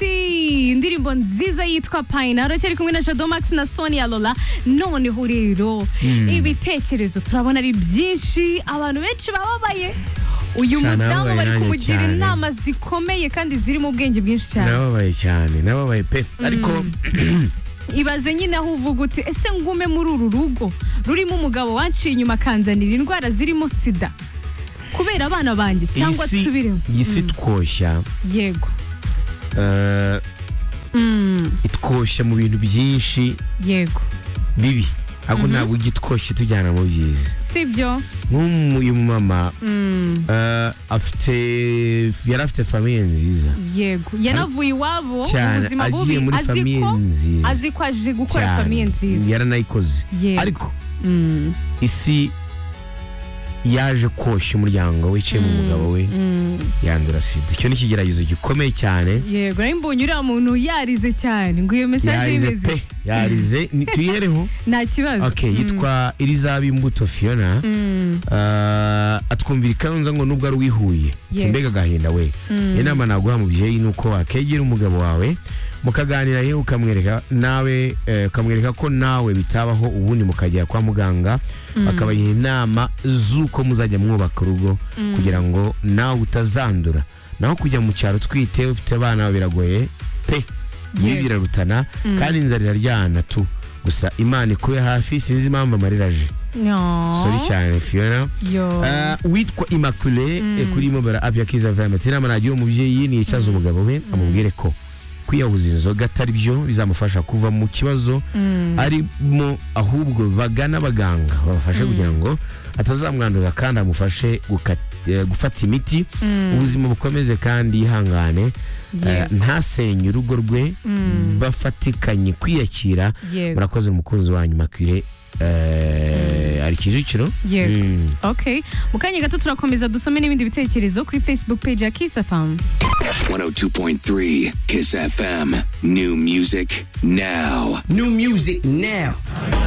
sexy indirimbo nziza yitwa payina aracyari kumwe na jado max na sonia lola noneho rero ibitekerezo turabona ari byinshi abantu benshi bababaye uyu Cyane mudamu ababaye bari nanjye kumugira cyane. inama zikomeye kandi zirimo ubwenge bwinshi cyane nababaye cyane nababaye pe ariko ibaze nyine aho uvuga uti ese ngume muri uru rugo rurimo umugabo wanciye inyuma akanzanira indwara zirimo sida kubera abana banjye cyangwa isi nsubiremo iyi si twoshya yego eh, Mm, itwoshya mu bintu byinshi yego bibi ahubwo ntabwo ujya itwoshye tujyana mu byiza sibyo nk'uyu mumama Mm, eh, afite yari afite famiye nziza yego yanavuye iwabo mu cyane buzima bubi agiye muri azi famiye ko nziza azi ko aje gukora cyane. famiye nziza yaranayikoze Yego. ariko Mm, isi yaje koshya umuryango wiciye mu mugabo we mm, yandura sida icyo ni ikigeragezo gikomeye cyane yego nari mbonye uriya muntu yarize cyane ngo iyo mesaje yarize y'imezi pe yarize Ni- tuyihereho nta kibazo ok yitwa irizaba imbuto fiona Mm, Ah, atwumvira i Kayonza ngo nubwo ari uwihuye Yego. mbega agahinda we inama naguha mubyeyi ni uko wakegera umugabo wawe mukaganira yewe ukamwereka nawe eh, ukamwereka ko nawe bitabaho ubundi mukajya kwa muganga bakabaha inama z'uko muzajya mwubaka urugo kugira ngo nawe utazandura naho kujya mu cyaro twite ufite abana biragoye pe Yego. birarutana kandi inzara iraryana tu gusa imana ikube hafi sinzi impamvu amarira aje no. sori cyane fiona yo Ah, witwa immaculée eh, kuri mobile app ya kiza fm ati inama nagiye umubyeyi niyicaze umugabo we amubwire ko kwiyahuza inzoga atari byo bizamufasha kuva mu kibazo arimo ahubwo bagana abaganga babafashe kugira ngo atazamwanduza kandi amufashe guka- eh, gufata imiti ubuzima bukomeze kandi yihangane Yego. eh, ntasenye urugo rwe bafatikanye kwiyakira yego murakoze umukunzi wanyu makire ari kicukiro Yego. Mm. okay mu kanya gato turakomeza dusome n'ibindi bitekerezo kuri facebook page ya kiss fm 102.3 Kiss FM. New music now. New music now.